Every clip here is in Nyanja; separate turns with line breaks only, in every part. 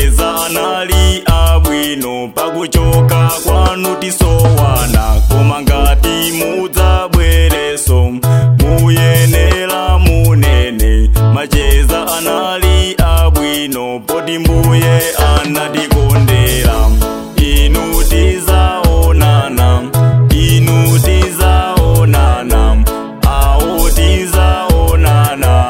macheza anali abwino pakuchoka kwanu tisowana koma ngati mudzabwereso muyenera munene macheza anali abwino poti mbuye anatikondera inu tizaonana inu tizaonana awo tizaonana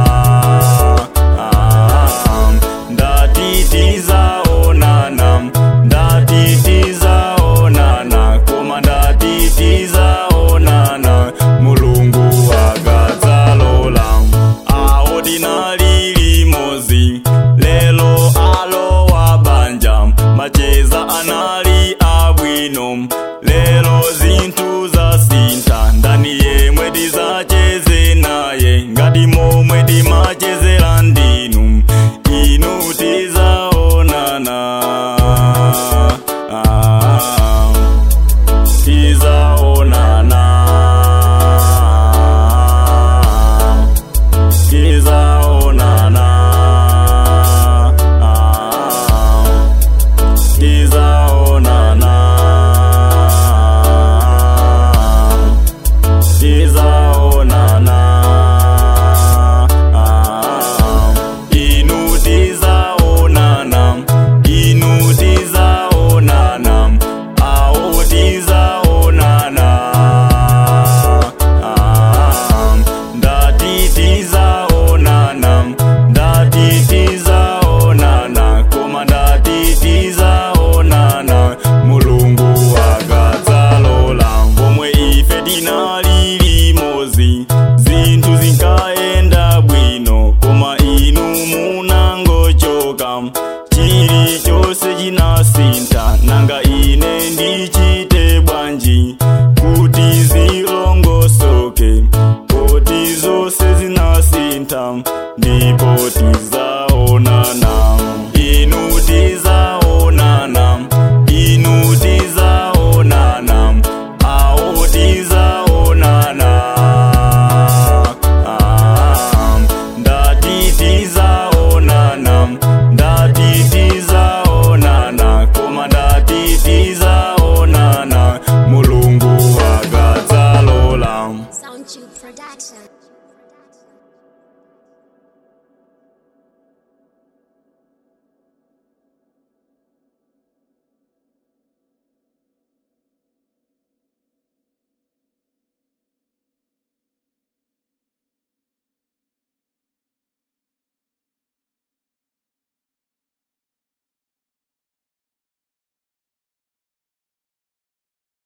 Ah, ndati tizaonana ndati tizaonana koma ndati tizaonana mulungu akadzalola awo tinali limozi lelo alowa banja macheza anali abwino lelo zinthu zasintha ndani yemwe tizacheze naye ngati momwe timachezera ndinu inu tizaonana Ah, tizaonana tizaonana tizaonana tizaonana inu tizaonana inu tizaonana awo tizaonana ndati tizaonana ndati tizaonana koma ndati tizaonana mulungu akadzalola pomwe ife tinali limozi zinthu zinkayenda bwino koma inu munangochoka chilichonse chinasintha nanga ine ndichite